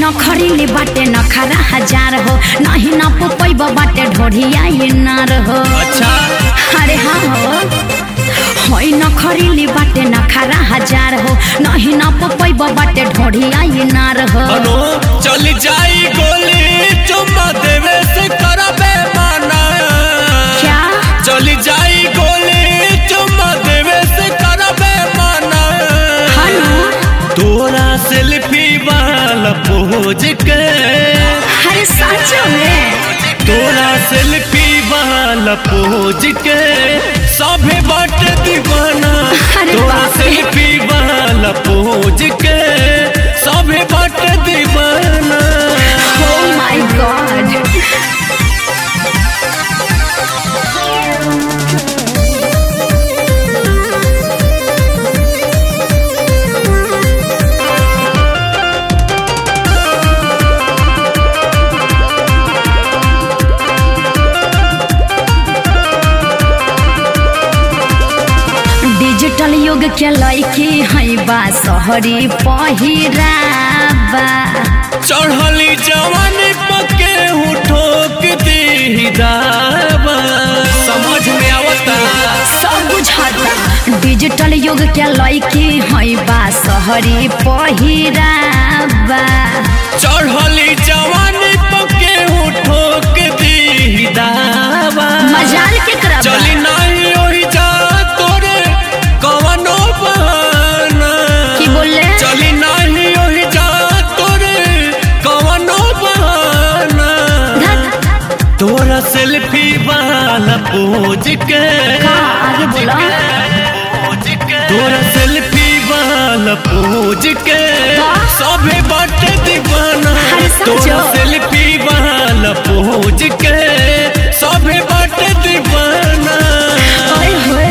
न खरीले बाटे न खरा हजार हो नहीं न पुपैब बाटे ढोढ़िया ये नार हो अच्छा अरे हाँ हो होई न खरीले बाटे न खरा हजार हो नहीं न पुपैब बाटे ढोढ़िया ये नार हो अनु चल जाई गोली चुम्मा देवे से करबे माना क्या चल जाई गोली चुम्मा देवे से करबे माना हनु तोरा सेल्फी वाला पोज के अरे सच में तोरा सेल्फी वाला पोज के सभे बाटे दीवाना अरे तोरा बाप रे। सेल्फी वाला पोज के सभे बाटे दीवाना Oh my god. डिजिटल युग के लड़की है बा शहरी पहिराबा चढ़ली जवानी पके हूँ ठोक दी दावा समझ में आवता सब बुझाता डिजिटल युग के लड़की है बा शहरी पहिराबा चढ़ली जवानी पके हूँ ठोक दी दावा मजाल के करबा चली नहीं ओही जा तोरे कवनो बहाना की बोले चली नहीं ओही जा तोरे कवनो बहाना धत, तोरा सेल्फी वाला पोज के का आगे बोला तोरा सेल्फी वाला पोज के का? सभे बाटे दीवाना अरे समझो। तोरा सेल्फी वाला पोज के सभे बाटे दीवाना ओए होए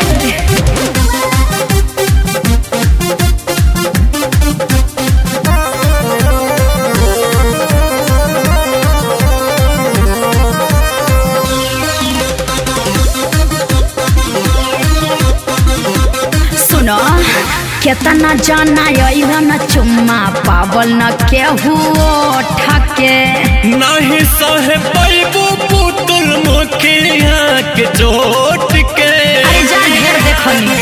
सुनो केतना जाना अइला न चुम्मा पावल न केहू ठके नहीं सहे पैबू पुतुल मुखिया के चोट के अरे जा ढेर देखनी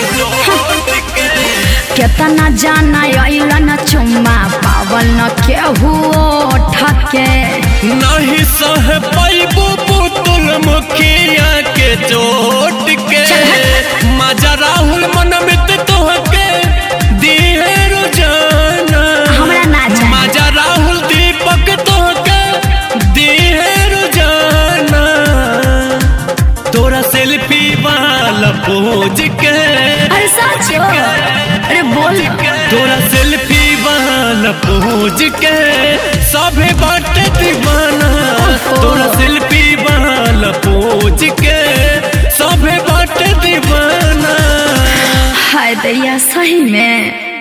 केतना जाना अइला न चुम्मा पावल न केहू ठके नहीं सह पैबू पुतुल मुखिया के चोट के मजा राहुल मनमित तोहके दिए रोजाना हमरा ना चाही मजा राहुल दीपक तोहके दिए रोजाना तोरा सेल्फी वाला पोज के अरे सच हो अरे बोल तोरा सेल्फी वाला पोज के सभे बाटे दीवाना तोरा सेल्फी वाला पोज के सभे बाटे दीवाना हाय दैया सही में